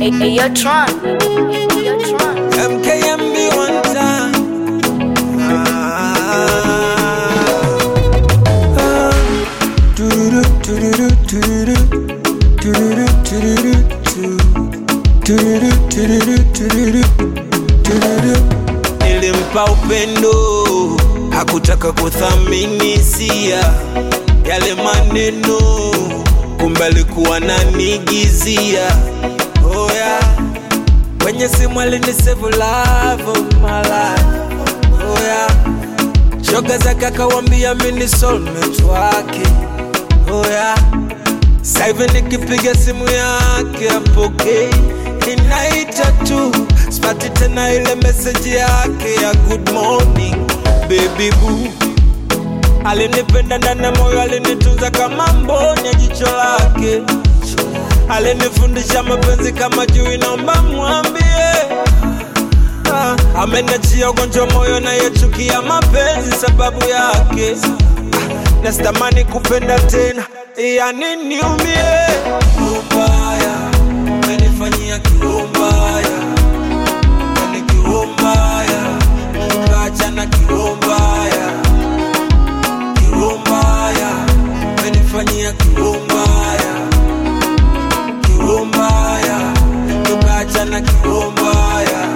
Hey, hey, yo, Tron. Hey, yo, Tron. MKMB one time. Ah, ah. Tururu, tururu, tururu. Tururu, tururu, tu. Tururu, tururu, tururu. Tururu. Nilimpa upendo, hakutaka kuthamini hisia yale maneno, kumbe alikuwa nanigizia. Oh yeah. Kwenye simu alinisave love of my life. Oh yeah. Shoga zake akawambia mimi ni soulmate wake. Oh yeah. Sasa hivi nikipiga simu yake apokee, inaita tu, sipati tena ile message yake ya good morning baby boo. Alinipenda ndani ya moyo, alinitunza kama mboni ya jicho lake alinifundisha mapenzi kama juu, naomba mwambie ah, ameniachia ugonjwa moyo nayechukia mapenzi sababu yake ah, nasitamani kupenda tena yani niumie ubaya amenifanyia kiumbaya yani kiumbaya kaachana kiumbaya kiumbaya amenifanyia kiumbaya kiumbaya tukaachana kiumbaya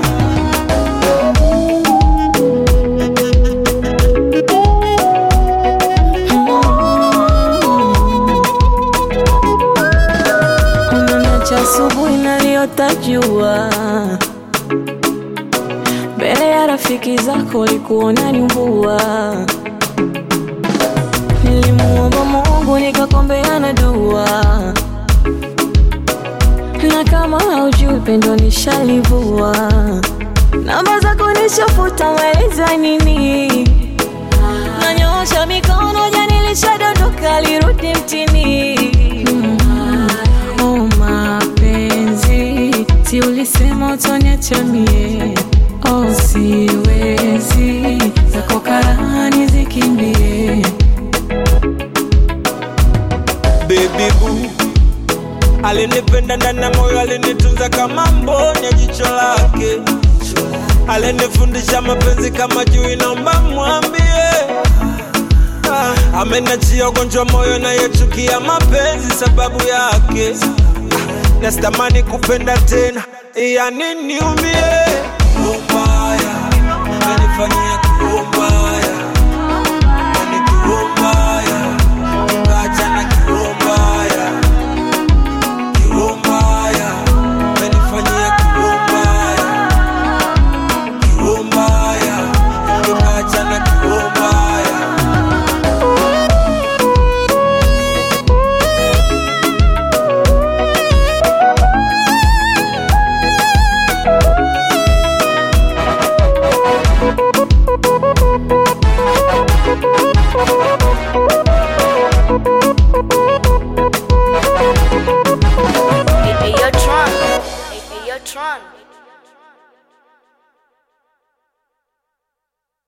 Unaniacha asubuhi naliota jua mbele ya rafiki zako likuona nyumbua. Nilimuomba Mungu nikakombeana dua, na kama haujui pendo nishalivua. Namba zako nishafuta, maeleza nini? Nanyoosha mikono, jani lishadondoka, lirudi mtini. Oh mapenzi, si ulisema utoniacha mie? Oh siwezi, zako karahani zikimbie. baby boo alinipenda ndani ya moyo alinitunza kama mboni ya jicho lake alinifundisha mapenzi kama juu naomba mwambie ah, amenachia ugonjwa moyo nayechukia mapenzi sababu yake ah, nasitamani kupenda tena yani niumie ubaya amenifanyia